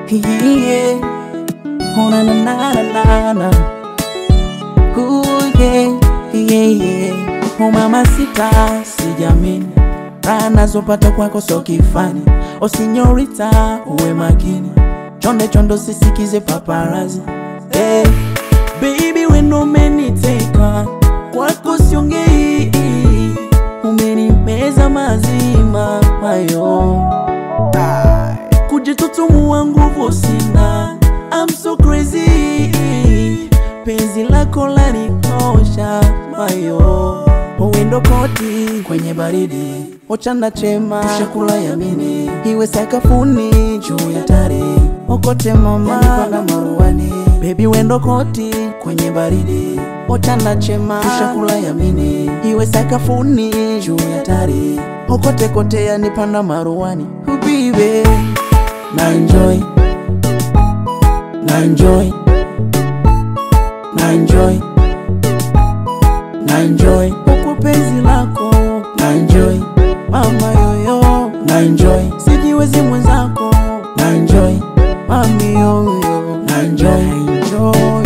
yeah. Oh, na na na na na na. Ooh, yeah, yeah, yeah. Oh, mama sita, sijamini raha nazopata kwako so kifani. O sinyorita, uwe makini, chonde chondo sisikize paparazi. Hey, baby wendo umeniteka kwako siongei, umenimeza mazima mayo kujitutumua nguvu sina, I'm so crazy, penzi lako lanitosha mayo Uwendo koti kwenye baridi, ochana chema, tushakula yamini, iwe sakafuni juu ya tari, okote mama panda maruani, baby wendo koti kwenye baridi, ochana chema, tushakula yamini, iwe sakafuni juu ya tari, okote kote yanipanda maruani, ubibe na enjoy, na enjoy, na enjoy na enjoy huku penzi lako na enjoy mama yoyo na enjoy sijiwezi mwenzako na enjoy mami yoyo na enjoy enjoy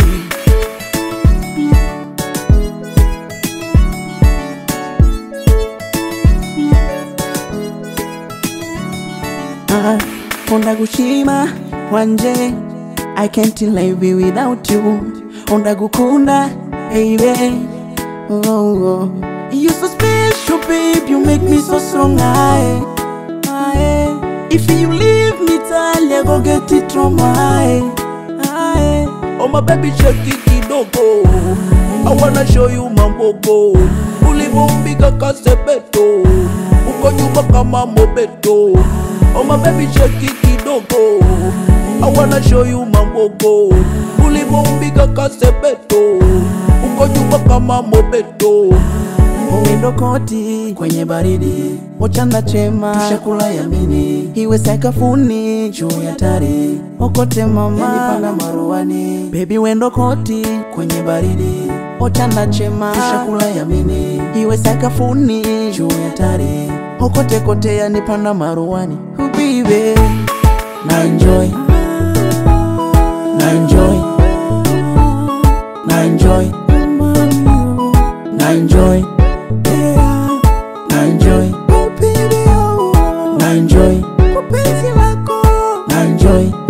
Ah, Onda gushima wanje I can't live without you Onda gukunda baby oh, oh. You so special babe You make me so strong aye, aye. If you leave me Talia go get it from aye, aye. Oh my baby shake it kidogo I wanna show you mambogo Ulivumbika kasebeto Uko nyuma kama mobeto Oh my baby shake it kidogo I wanna show you mambogo Ulivumbika kasebeto Uko nyuma kama mobeto Uwendo koti kwenye baridi, ochanda chema, tushakula yamini, iwe sakafuni juu ya tari, okote mama yanipanda maruani, baby wendo koti kwenye baridi, ochanda chema, tushakula yamini, iwe sakafuni juu ya tari, okote kote yanipanda maruani, ubibe na enjoy, na enjoy, na enjoy, na enjoy na enjoy na enjoy na enjoy